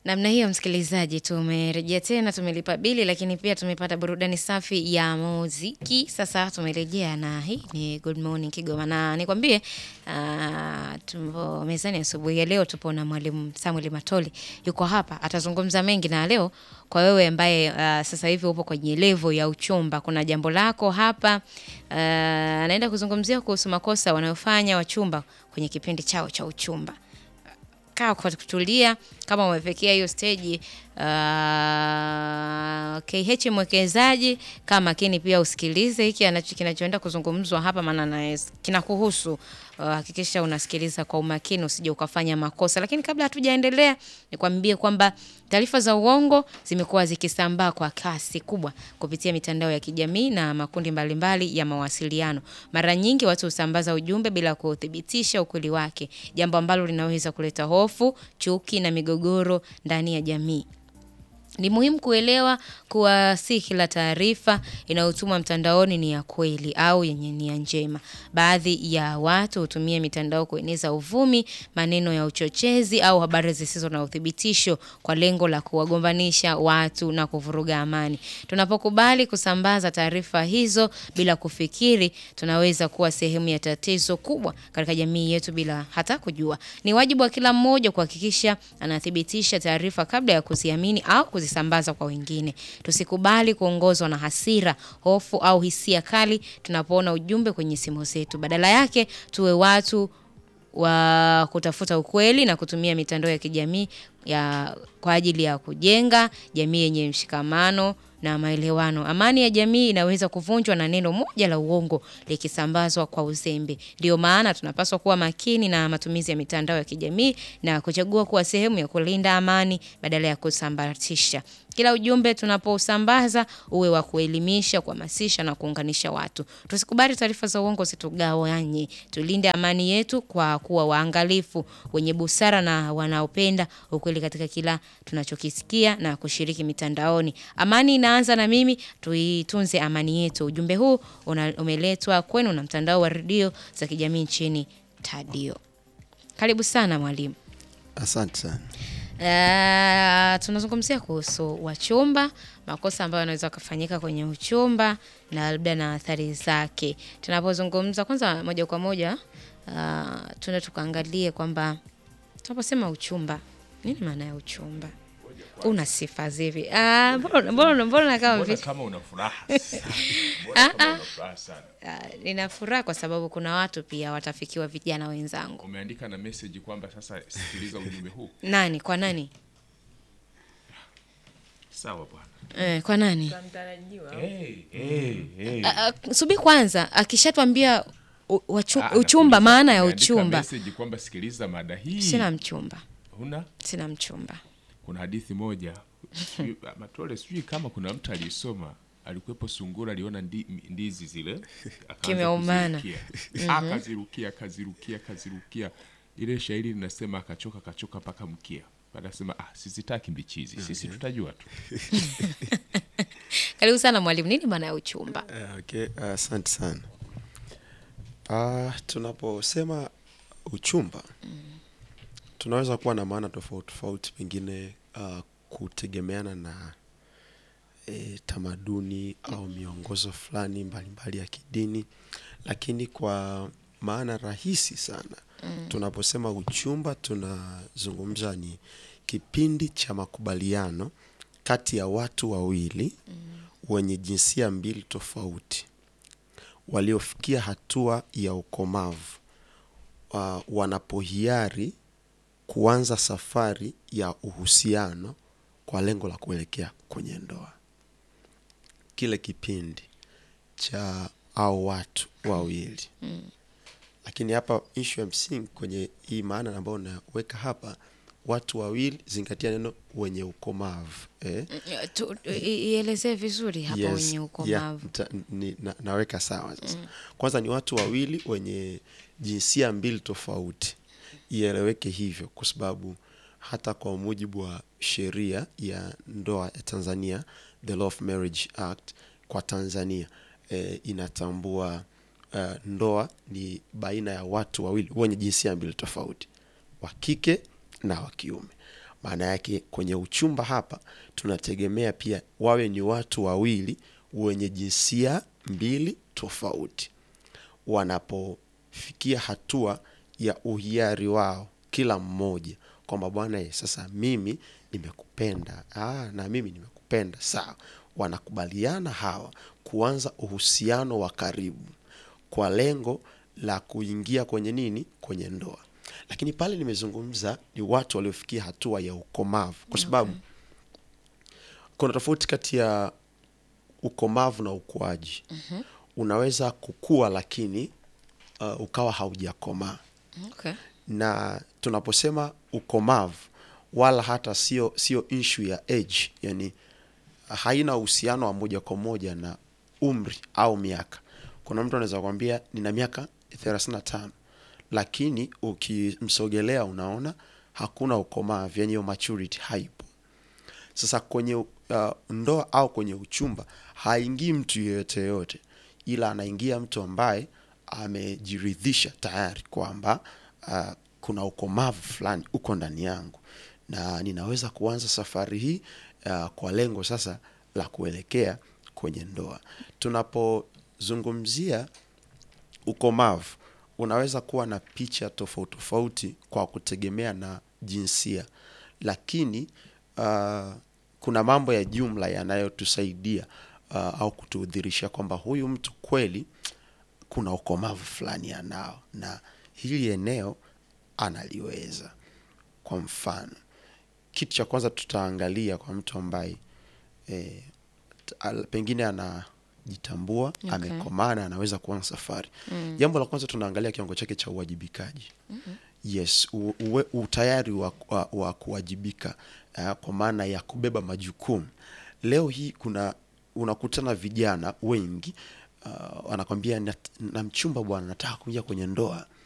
Namna hiyo msikilizaji, tumerejea tena, tumelipa bili, lakini pia tumepata burudani safi ya muziki. Sasa tumerejea na hii ni Good Morning Kigoma, na nikwambie uh, tupo mezani asubuhi ya leo, tupo na mwalimu Samuel Matoli, yuko hapa, atazungumza mengi na leo. Kwa wewe ambaye uh, sasa hivi upo kwenye levo ya uchumba, kuna jambo lako hapa uh, anaenda kuzungumzia kuhusu makosa wanayofanya wachumba kwenye kipindi chao cha uchumba kaa kwa kutulia kama umefikia hiyo stage uh, KH mwekezaji kama makini pia usikilize hiki anacho kinachoenda kuzungumzwa hapa maana na kinakuhusu hakikisha uh, unasikiliza kwa umakini usije ukafanya makosa lakini kabla hatujaendelea nikwambie kwamba taarifa za uongo zimekuwa zikisambaa kwa kasi kubwa kupitia mitandao ya kijamii na makundi mbalimbali mbali ya mawasiliano mara nyingi watu husambaza ujumbe bila kuthibitisha ukweli wake jambo ambalo linaweza kuleta hofu chuki na migogoro ndani ya jamii ni muhimu kuelewa kuwa si kila taarifa inayotumwa mtandaoni ni ya kweli au yenye nia njema. Baadhi ya watu hutumia mitandao kueneza uvumi, maneno ya uchochezi au habari zisizo na uthibitisho kwa lengo la kuwagombanisha watu na kuvuruga amani. Tunapokubali kusambaza taarifa hizo bila kufikiri, tunaweza kuwa sehemu ya tatizo kubwa katika jamii yetu bila hata kujua. Ni wajibu wa kila mmoja kuhakikisha anathibitisha taarifa kabla ya kuziamini au kuzisambaza kwa wengine. Tusikubali kuongozwa na hasira, hofu au hisia kali tunapoona ujumbe kwenye simu zetu. Badala yake tuwe watu wa kutafuta ukweli na kutumia mitandao ya kijamii ya kwa ajili ya kujenga jamii yenye mshikamano na maelewano. Amani ya jamii inaweza kuvunjwa na neno moja la uongo likisambazwa kwa uzembe. Ndio maana tunapaswa kuwa makini na matumizi ya mitandao ya kijamii na kuchagua kuwa sehemu ya kulinda amani badala ya kusambaratisha. Kila ujumbe tunaposambaza uwe wa kuelimisha, kuhamasisha na kuunganisha watu. Tusikubali taarifa za uongo zitugawanye. Tulinde amani yetu kwa kuwa waangalifu, wenye busara na wanaopenda ukweli katika kila tunachokisikia na kushiriki mitandaoni. Amani inaanza na mimi, tuitunze amani yetu. Ujumbe huu una, umeletwa kwenu na mtandao wa redio za kijamii nchini Tadio. Karibu sana mwalimu. Asante sana. Uh, tunazungumzia kuhusu wachumba, makosa ambayo yanaweza kufanyika kwenye uchumba na labda na athari zake. Tunapozungumza kwanza, moja kwa moja, uh, tuna tukaangalie kwamba tunaposema uchumba, nini maana ya uchumba? Una sifa zipi? Ah, mbona mbona mbona kama Mbona vile kama una furaha Ah, Mbona kama ah. una furaha sana ah, nina furaha kwa sababu kuna watu pia watafikiwa, vijana wenzangu. umeandika na message kwamba sasa sikiliza ujumbe huu Nani kwa nani? sawa bwana Eh, kwa nani? hey, hey, hey. Ah, ah, Subiri kwanza, akishatwambia u- wachu- Ah, uchumba, nakuuliza, maana ya umeandika uchumba. message kwamba sikiliza mada hii Sina mchumba, huna sina mchumba. kuna hadithi moja sijui- matole sijui kama kuna mtu aliisoma alikuwepo sungura aliona ndi, ndizi zile akaanza Kimeumana. kuzirukia. akazirukia akazirukia akazirukia ile shairi linasema akachoka akachoka mpaka mkia anasema ah, sizitaki mbichi hizi sisi tutajua tu Karibu sana mwalimu, nini maana ya uchumba? Eh, Okay, asante sana. Ah, tunaposema uchumba tunaweza kuwa na maana tofauti tofauti, pengine ah, kutegemeana na eh, tamaduni au miongozo fulani mbalimbali ya kidini, lakini kwa maana rahisi sana tunaposema uchumba tunazungumza ni kipindi cha makubaliano kati ya watu wawili wenye jinsia mbili tofauti waliofikia hatua ya ukomavu uh, wanapohiari kuanza safari ya uhusiano kwa lengo la kuelekea kwenye ndoa. Kile kipindi cha au watu wawili lakini hapa ishu ya msingi kwenye hii maana ambayo naweka hapa, watu wawili, zingatia neno wenye ukomavu eh? Tu- i- Ielezee vizuri hapa Yes, wenye yeah, ukomavu. nita- ni- na, naweka sawa sasa. Kwanza ni watu wawili wenye jinsia mbili tofauti, ieleweke hivyo, kwa sababu hata kwa mujibu wa sheria ya ndoa ya Tanzania, the Law of Marriage Act kwa Tanzania eh, inatambua eh, ndoa ni baina ya watu wawili wenye jinsia mbili tofauti, wa kike na wa kiume. maana yake kwenye uchumba hapa tunategemea pia wawe ni watu wawili wenye jinsia mbili tofauti wanapofikia hatua ya uhiari wao kila mmoja kwamba bwana eh, sasa mimi nimekupenda ah, na mimi nimekupenda sawa wanakubaliana hawa kuanza uhusiano wa karibu kwa lengo la kuingia kwenye nini kwenye ndoa lakini pale nimezungumza ni watu waliofikia hatua ya ukomavu kwa sababu kuna tofauti kati ya ukomavu na ukuaji mm-hmm. unaweza kukua lakini uh, ukawa haujakomaa Okay. na tunaposema ukomavu wala hata sio sio issue ya age yani haina uhusiano wa moja kwa moja na umri au miaka kuna mtu anaweza kwambia nina miaka 35 lakini ukimsogelea unaona hakuna ukomavu yani hiyo maturity haipo sasa kwenye uh, ndoa au kwenye uchumba haingii mtu yeyote yoyote ila anaingia mtu ambaye amejiridhisha tayari kwamba uh, kuna ukomavu fulani uko ndani yangu na ninaweza kuanza safari hii uh, kwa lengo sasa la kuelekea kwenye ndoa tunapozungumzia ukomavu unaweza kuwa na picha tofauti tofauti kwa kutegemea na jinsia lakini uh, kuna mambo ya jumla yanayotusaidia uh, au kutudhirisha kwamba huyu mtu kweli kuna ukomavu fulani anao na hili eneo analiweza kwa mfano kitu cha kwanza tutaangalia kwa mtu ambaye eh, t- al- pengine anajitambua okay. amekomaa na anaweza kuanza safari mm. jambo la kwanza tunaangalia kiwango chake cha uwajibikaji mm-hmm. yes u, uwe, utayari wa, wa, wa kuwajibika uh, kwa maana ya kubeba majukumu leo hii kuna unakutana vijana wengi uh, wanakwambia "Nat- na mchumba bwana nataka kuingia kwenye ndoa